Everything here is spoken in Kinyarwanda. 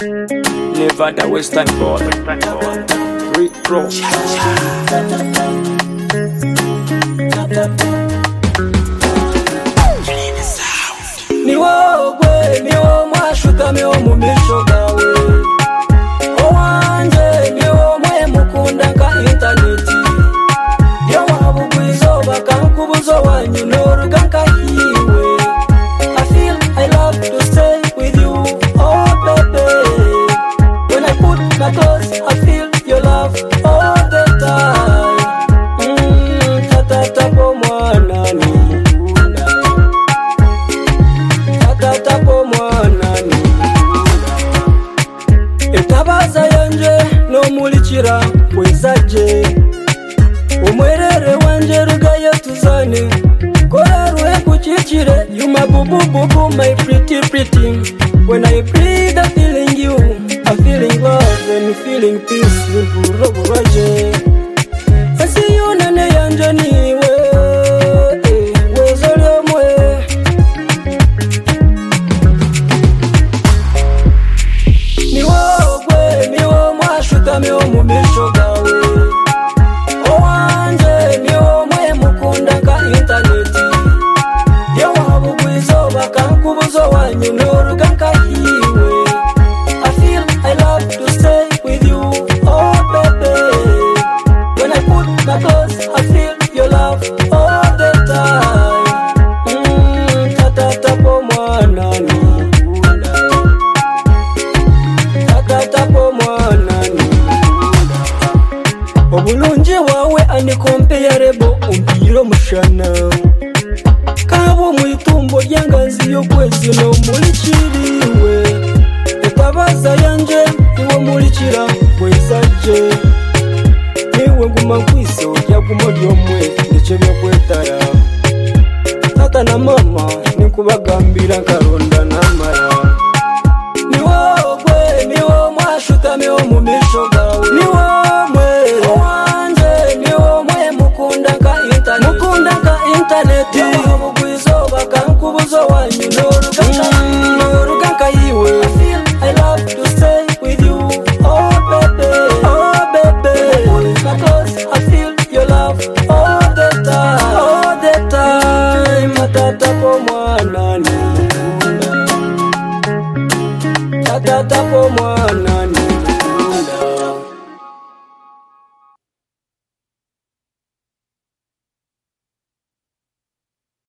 Nevada Western Border. Rick Ross. ni wowe ni wowe mwashutamiwe mu misho gawe owanjye ni wowe mukunda nka interineti iyo waba ugwa izuba akakubuza wanyunurwa nkahiwe I feel I love to stay with you oh baby when I put my clothes I feel your love all the time mm, tatatapo mwanani tatatapo mwanani etabaza yanje n'omurikira kwezaje umwerere wanje rugayo tuzane kora ruhe kukikire you my boo boo boo boo my pretty pretty when i breathe i'm feeling you i'm feeling love and feeling peace buruburaje esi yunane yanje niwe eh, wezo lyomwe ni wowe ni wowe mwashutamiwe mu misho gawe owanjye ni wowe mukunda nka interineti iyo waba ugwa izuba akakubuza wanyunurwa nkahiwe I feel I love to stay with you oh baby when I put my clothes I feel your love all the time mm, tatatapo mwanani tatatapo mwanani obulungi bwawe anikompeyarebo umbwire omushana kaba omwitumbo ryanganzi y'okwezi n'omurikiriwe etabaza yanje iwe murikira bwezaje niwe nguma nkwise orya gumo ryomwe nikyo byokwetara tata na mama nikubagambira nkaronda namara ni wowe ni wowe mwashutamiho mu misho gawe ni wowe wanjye ni wowe mukunda nka interineti mukunda nka interineti waba ugwa izuba akankubuzo wanyu ni urugaga ni urugaga yiwe I love to stay with you oh baby oh baby my clothes I feel your love all the time all the time matata kwa mwanani tatatapo mwana